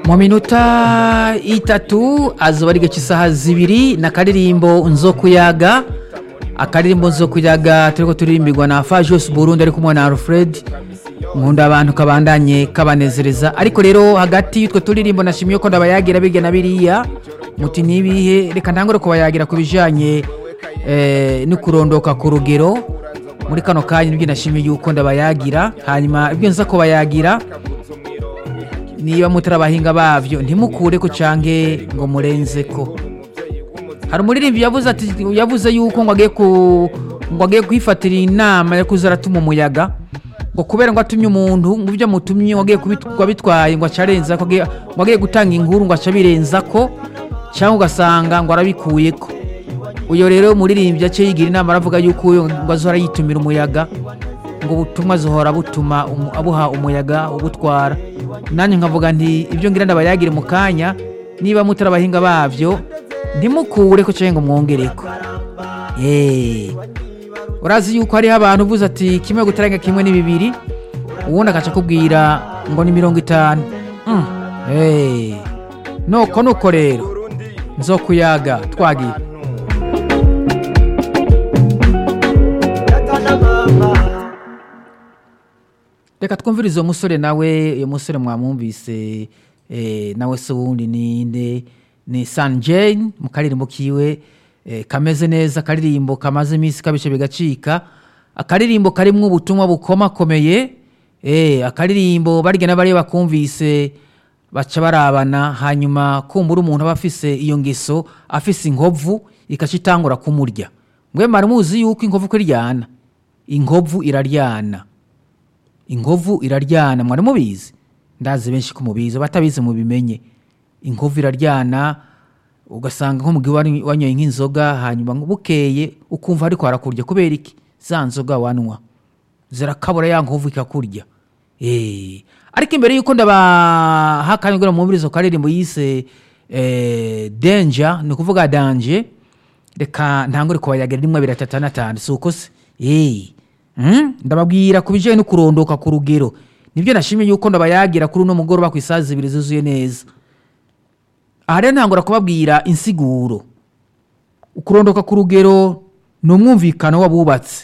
mu minota itatu azuba ari isaha zibiri n'akaririmbo nzokuyaga akaririmbo nzokuyaga turiko turirimbirwa na fajos burundi ari kumwe na alfred nkunda abantu kabandanye kabanezereza ariko rero hagati y'utwo turirimbo nashimiye ko ndabayagira birya na biriya muti nibihe reka ntangure kubayagira ku bijanye eh, no kurondoka ku rugero muri kano kanya nibyo nashimiye yuko ndabayagira hanyuma ibyo nza kubayagira niba mutari abahinga bavyo ntimukure ko canke ngo murenze ko hari umuririmbi yavuze ati yavuze yuko ngo agiye ku ngo agiye kwifatira inama yo kuza aratuma umuyaga ngo kubera ngo atumye umuntu ngo ibyo amutumye ngo agiye kubitwa bitwaye ngo acarenza ko agiye- ngo agiye gutanga inkuru ngo aca birenza ko cyangwa ugasanga ngo arabikuyeko uyo rero umuririmbyi aciye yigira inama aravuga yuko uyo ngo azohora yitumira umuyaga ngo ubutumwa azohora butuma umu- abuha umuyaga ubutwara nanjye nkavuga nti ibyo ngira ndabayagire mu kanya niba mutari abahinga bavyo ntimukure ko cyangwa ngo mwongereko Eh. urazi yuko hariho abantu uvuze ati kimwe gutarenga kimwe ni bibiri ubundi agaca akubwira ngo ni mirongo itanu Mm. Eh. nuko nuko rero nzokuyaga twagiye reka twumvirize uwo musore nawe uyu musore mwamwumvise eh, nawe se wundi ninde ni san jane mu karirimbo kiwe eh, kameze neza akaririmbo kamaze iminsi kabishe bigacika akaririmbo karimwo ubutumwa bukomakomeye eh, akaririmbo barya n'abari bakumvise baca barabana hanyuma kumbura umuntu aba afise iyo ngeso afise inkovu ikaca itangura kumurya mwe mwari muzi yuko inkovu ko iryana inkovu iraryana inkovu iraryana mwari mubizi ndazi benshi ko mubizi batabizi mubimenye inkovu iraryana ugasanga nko mugihe wari- wanyoye nk'inzoga hanyuma ngo bukeye ukumva ariko harakurya kubera iki za nzoga wanywa zirakabura ya nkovu ikakurya Eh, ariko imbere yuko ndabaha akanya kugira ngo mwumvirize ku karirimbo yise eh, danger ni ukuvuga danje reka ntangure kubayagira rimwe abiri atatu n'atanu si uko se Eh, mm, ndababwira ku bijyanye no kurondoka ku rugero nibyo nashimye yuko ndabayagira kuri uno mugoroba ku isaha zibiri zuzuye neza aha rero ntangura kubabwira insiguro ukurondoka ku rugero ni umwumvikano w'abubatsi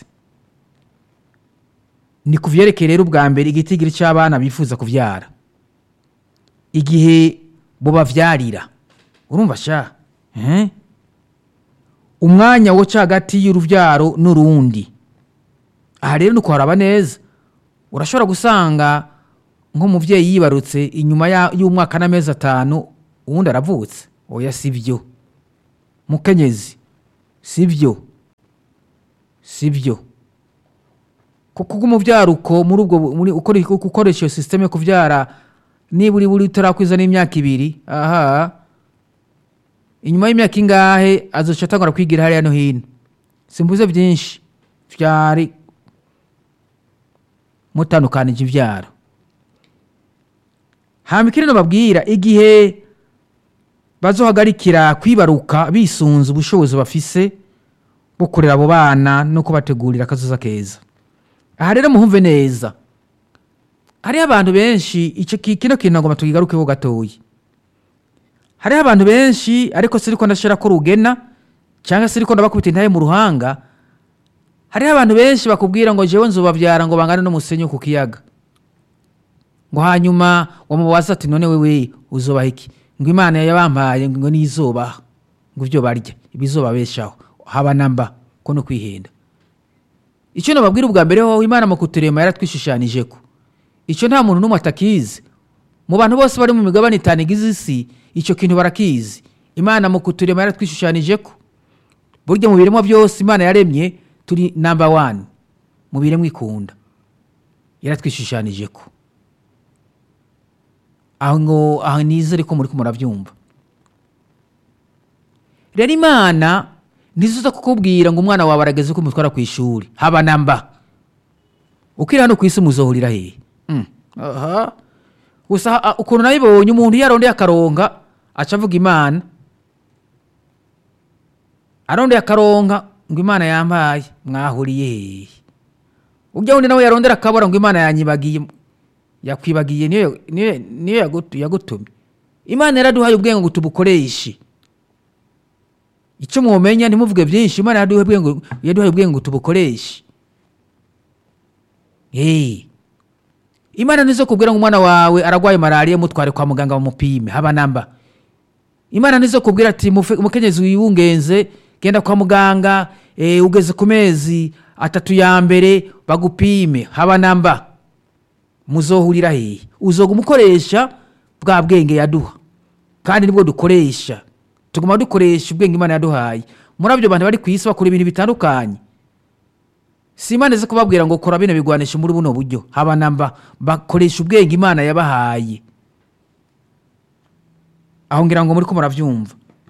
ni ku vyerekeye rero ubwa mbere igitigiri cy'abana bifuza kuvyara igihe bubavyarira urumva sha eh? umwanya wo ca hagati y'uruvyaro n'urundi aha rero ni ukuharaba neza urashobora gusanga nk'umuvyeyi yibarutse inyuma ya- y'umwaka n'amezi atanu uwundi aravutse oya si byo mukenyezi si byo si byo kuko umubyaruko muri ubwo bu- muri ukora ukoresha iyo sisiteme yo kubyara niba uri buri utarakwiza n'imyaka ibiri aha inyuma y'imyaka ingahe azoca atangura kwigira hariya no hino simbuze byinshi byari mutandukanije ibyaro hama ikindi babwira igihe bazohagarikira kwibaruka bisunze ubushobozi bafise bwo kurera abo bana no kubategurira akazoza keza aha rero muhumve neza hariho abantu benshi icyo ki- kino kintu ngoma tukigarukeho gatoya hariho abantu benshi ariko siriko ndashira ko rugena cyangwa siriko ndabakubita intaye mu ruhanga hariho abantu benshi bakubwira ngo jewe nzobavyara ngo bangane n'umusenyi wo ku kiyaga ngo hanyuma wamubaza ati none wewe uzobaha iki ngo imana yabampaye ngo nizobaha ngo ivyo barya ibizobabeshaho haba namba ko no kwihenda icyo nababwira ubwa mbere ho imana mu kuturema yaratwishushanijeko icyo nta muntu n'umwe atakizi mu bantu bose bari mu migabane itanu igize isi icyo kintu barakizi imana mu kuturema yaratwishushanijeko burya mu biremwa byose imana yaremye turi namba wani mu biremwa ikunda yaratwishushanijeko aho ngo aho nizere ko muri ko murabyumva rero imana ntizuza kukubwira ngo umwana wawe arageze ko umutwara ku ishuri haba namba ukiri hano ku isi muzohurira hehe Mm, aha gusa ah, ukuntu nabibonye umuntu iyo arondeye akaronka aca avuga imana arondeye akaronka ngo imana yampaye mwahuriye hehe ujya wundi nawe yarondera akabura ngo imana yanyibagiye yakwibagiye niyo niyo niyo yagutu- yagutumye imana yaraduhaye ubwenge ngo tubukoreshe icyo mwomenya ntimuvuge byinshi imana yaduhaye ubwenge yaduhaye ubwenge ngo tubukoreshe hey. imana nizo kubwira ngo umwana wawe aragwaye malariya mutware kwa muganga bamupime haba namba imana nizo kubwira ati "Mufe- umukenyezi wiwungenze genda kwa muganga eh, ugeze ku mezi atatu ya mbere bagupime haba namba muzohurira hehe uzoga umukoresha bwa bwenge yaduha kandi nibwo dukoresha tuguma dukoresha ubwenge imana yaduhaye muri abyo bantu bari ku isi bakora ibintu bitandukanye si imana izi kubabwira ngo kora bino bigwanisha muri buno buryo haba namba bakoresha ubwenge imana yabahaye aho ngira ngo muri ko murabyumva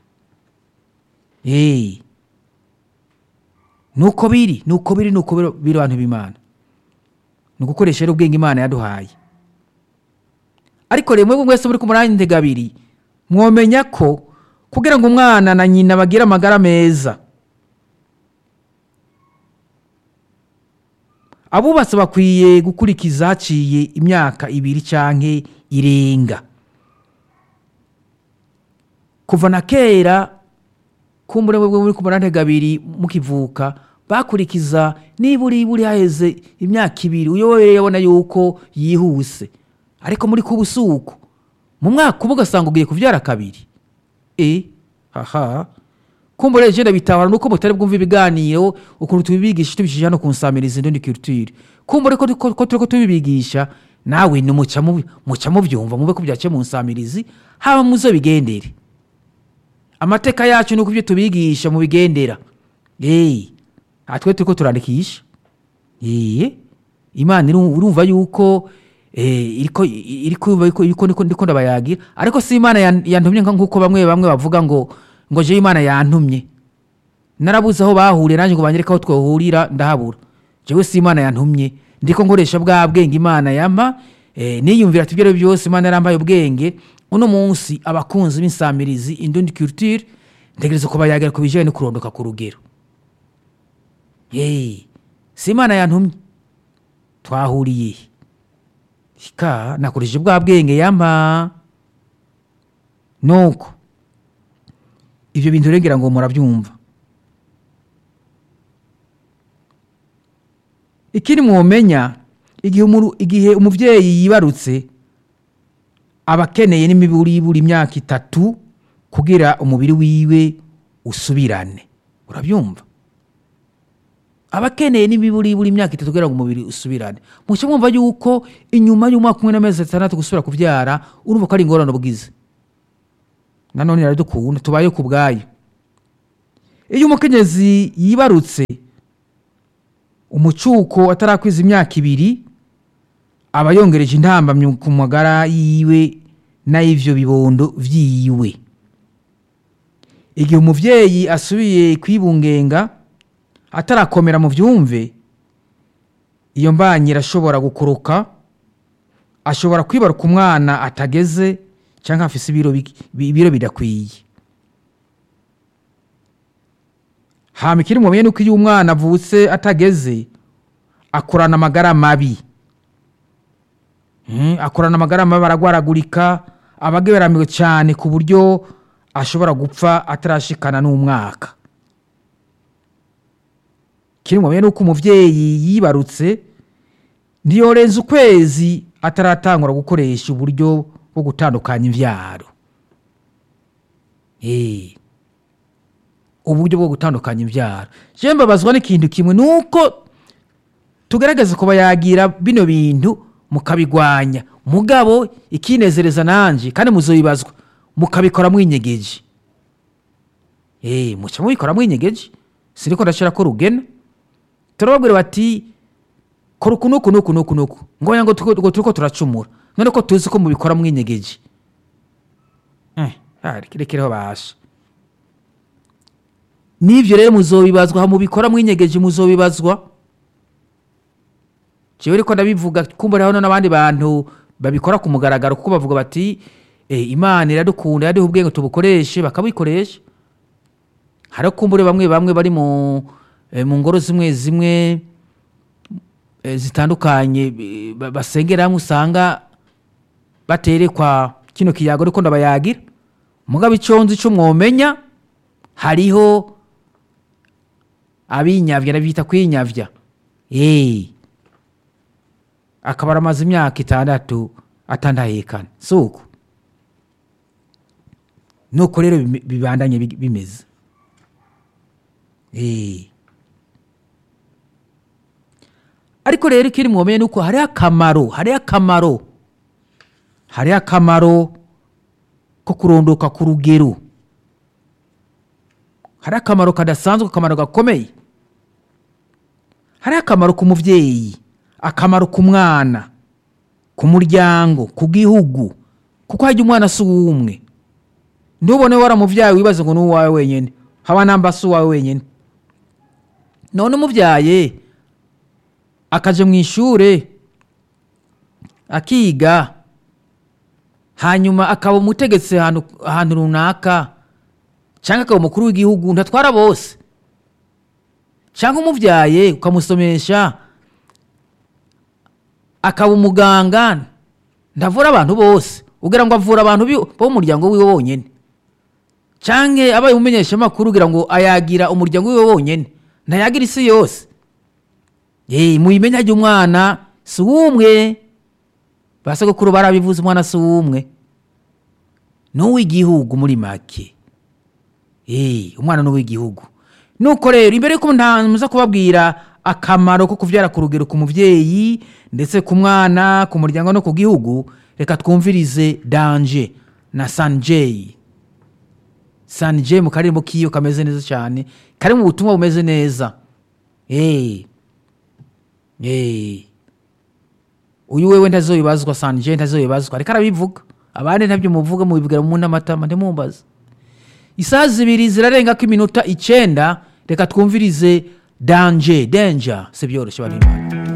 hey. nuko biri nuko biri nuko biri biri abantu b'imana ni ugukoresha rero ubwenge imana yaduhaye ariko rero mwebwe mwese muri ku munani ntega abiri mwomenya ko kugira ngo umwana na nyina bagire amagara meza abubatsi bakwiye gukurikiza haciye imyaka ibiri canke irenga kuva na kera kumbure mwebwe muri ku munani ntega abiri mukivuka bakurikiza niburi buri haheze imyaka ibiri uyoboye yabona yuko yihuse ariko muri kubusuku mu mwaka umwe ugasanga ugiye kubyara kabiri e haha kumbure jenda bitahura nuko mutari bwumva ibiganiro ukuntu tubibigisha tubishije hano ku nsamirizi ndundi culture kumbure ko ko- ko turiko tubibigisha nawe ni muca mu- muca mubyumva mube ko byaciye mu nsamirizi haba muzo bigendere amateka yacu nuko ibyo tubigisha mu bigendera hey. atwe turiko turandikisha Yee. imana iru- urumva yuko eh, iriko iriko yumva yuko yuko niko ndiko ndabayagira ariko si imana yan- yantumye nka nkuko bamwe bamwe bavuga ngo ngo je imana yantumye narabuze aho bahuriye nanjye ngo banyereke aho twohurira ndahabura jewe si imana yantumye ndiko nkoresha bwa bwenge imana yampa eh, niyumvira ati ibyo ari byo byose imana yarambaye ubwenge uno munsi abakunzi b'insamirizi indundi culture ntegereza kubayagira ku bijyanye no kurondoka ku rugero Hey, si imana yantumye twahuriye he? ka nakoresheje bwa bwenge yampa nuko ibyo bintu rero ngira ngo murabyumva ikindi mwomenya igihe umuru- igihe umubyeyi yibarutse aba akeneye n'imiburi buri imyaka itatu kugira umubiri wiwe usubirane urabyumva aba akeneye n'imiburi buri imyaka itatu kugira ngo umubiri usubirane mucyo mwumva yuko inyuma y'umwaka umwe n'amezi atandatu gusubira kubyara urumva ko ari ingorane ubugize nanone iradukunda tubaye ku bwayo iyo umukenyezi yibarutse umucuko atarakwiza imyaka ibiri aba yongereje intambamyi ku magara yiwe n'ay'ivyo bibondo vyiwe igihe umuvyeyi asubiye kwibungenga atarakomera mu byumve iyo mbanyi irashobora gukoroka ashobora kwibaruka umwana atageze cyangwa afise ibiro bik- bi- ibiro bidakwiye hama ikiri mumenye nuko iyo umwana avutse atageze akurana amagara mabi Mm, akurana amagara mabi aragwaragurika aba ageramiwe cyane ku buryo ashobora gupfa atarashikana n'umwaka kiri mumenye nuko umuvyeyi yibarutse ntiyorenza ukwezi ataratangura gukoresha uburyo bwo gutandukanya imvyaro Eh, uburyo bwo gutandukanya imbyaro je mbabazwa n'ikintu kimwe nuko tugerageza kuba yagira bino bintu mukabigwanya mugabo ikinezereza nanje kandi muzoyibazwa mukabikora mwinyegeje eh muca mubikora mwinyegeje siniko ndashira ko rugena turababwira bati kora uku nuku nuku nuku nuku ngoya ngo tuko- ngo turiko turacumura none ko tuzi ko mubikora mwinyegeje eh ah, rekereho basha n'ivyo rero muzobibazwa ha mubikora mwinyegeje muzobibazwa jewe ariko ndabivuga kumva hano n'abandi bantu babikora ku mugaragaro kuko bavuga bati eh, imana iradukunda yaduha ubwenge tubukoreshe bakabikoresha hari kumbure bamwe bamwe bari mu eh, mu ngoro zimwe zimwe eh, zitandukanye eh, ba- basengeramwe usanga baterekwa kino kiyago ariko ndabayagira mugabo icyo nzi icyo mwomenya hariho abinyavya arabita kwinyavya Eh. akaba aramaze imyaka itandatu atandahekana si uko nuko rero bime- bibandanye bi- bimeze Eh. ariko rero ikiri mwomeye nuko hariho akamaro hariho akamaro hariho akamaro ko kurondoka ku rugero hariho akamaro kadasanzwe akamaro gakomeye hariho akamaro ku mubyeyi akamaro ku mwana ku muryango ku gihugu kuko hajya umwana si uw'umwe ntubone waramubyaye wibaze ngo ni uwawe wenyine haba namba si uwawe wenyine none umubyaye akaja mu ishure akiga hanyuma akaba umutegetsi ahantu ahantu runaka cyangwa akaba umukuru w'igihugu ntatwara bose cyangwa umubyaye ukamusomesha akaba umuganga ndavura abantu bose ugira ngo avura abantu bi- bo mu muryango wiwe wonyine cyangwa abaye umumenyeshamakuru ugira ngo ayagira umuryango wiwe wonyine ntayagira isi yose Eh, muyimenye ajya umwana si uw'umwe basogokuru barabivuze umwana si uw'umwe ni uw'igihugu muri make Eh, umwana ni uw'igihugu nuko rero imbere yuko ntamuza kubabwira akamaro ko kubyara ku rugero ku mubyeyi ndetse ku mwana ku muryango no ku gihugu reka twumvirize danje na sanjay sanjay mu karirimbo kiyo kameze neza cyane kari mu butumwa bumeze neza Eh. Eh. uyu wewe ntazoyibazwa sanje ntazoyibazwa ariko arabivuga abandi ntabyo muvuga mubibwira mu n'amatama ntimumbaze isaha zibiri zirarengako iminota icenda reka twumvirize danje danger si byoroshye bari imana